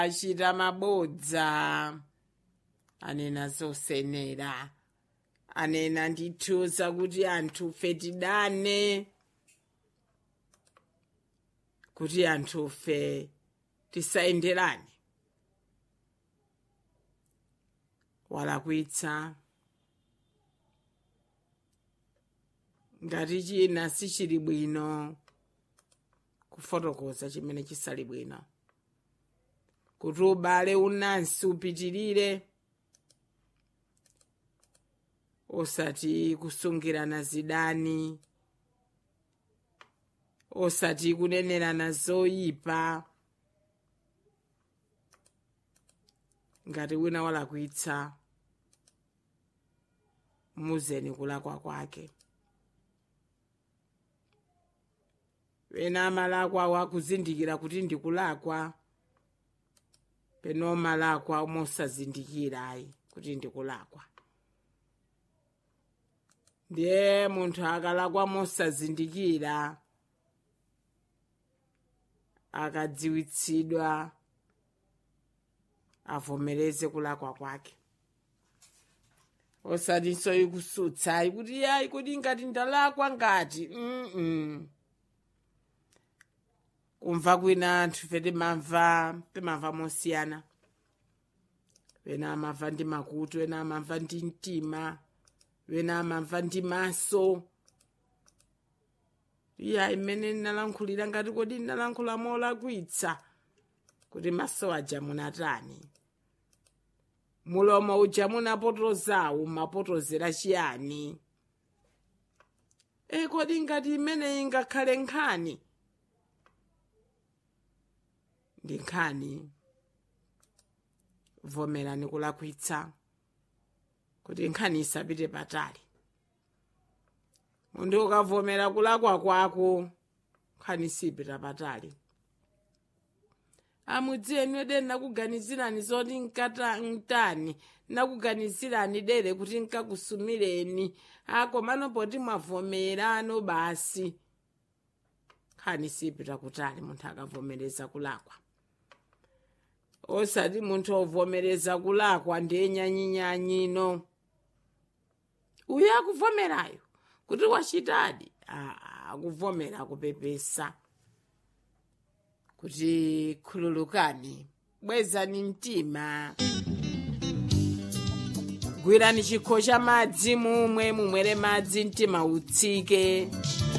achita mabodza anena zosenera anena ndithu zakuti anthufe tidane kuti anthufe tisayenderane walakwitsa ngati china sichili bwino kufotokoza chimene chisali bwino kuti ubale unansi upitirire osati kusungirana zidani osati kunenerana zoyipa ngati wina walakwitsa muzeni kulakwa kwake wena amalakwa wakuzindikira kuti ndikulakwa peno malakwa mosazindikira ayi kuti ndikulakwa ndiye munthu akalakwa mosazindikira akadziwitsidwa avomereze kulakwa kwake osatinso ikusutsa kuti yayi kuti ngati ndalakwa ngati mm, -mm. kumva kwina anthu fe timamva timamva mosiyana wena amamva ndi makutu wena amamva ndi mtima wena amamva ndi maso iya imene ndinalankhulira ngati kodi ndinalankhula molakwitsa kuti maso aja munatani mulomo uja munapotozawu mapotozera chiyani e kodi ngati imeneyi ngakhale nkhani ndi nkhani vomerani kulakwitsa kuti nkhani isapite patali munthu ukavomera kulakwa kwako nkhani sipita patali amudziweni wede nakuganizirani zoti nkata ntani nakuganizirani dere kuti nkakusumireni akomano poti mwavomerano basi nkhani sipita kutali munthu akavomereza kulakwa osati munthu ovomereza kulakwa ndiye nyanyinyanyino uyo akuvomerayo kuti wachitadi akuvomera kupepesa kuti khululukani bwezani mtima gwirani chikho cha madzi mumwe mumwere madzi mtima utsike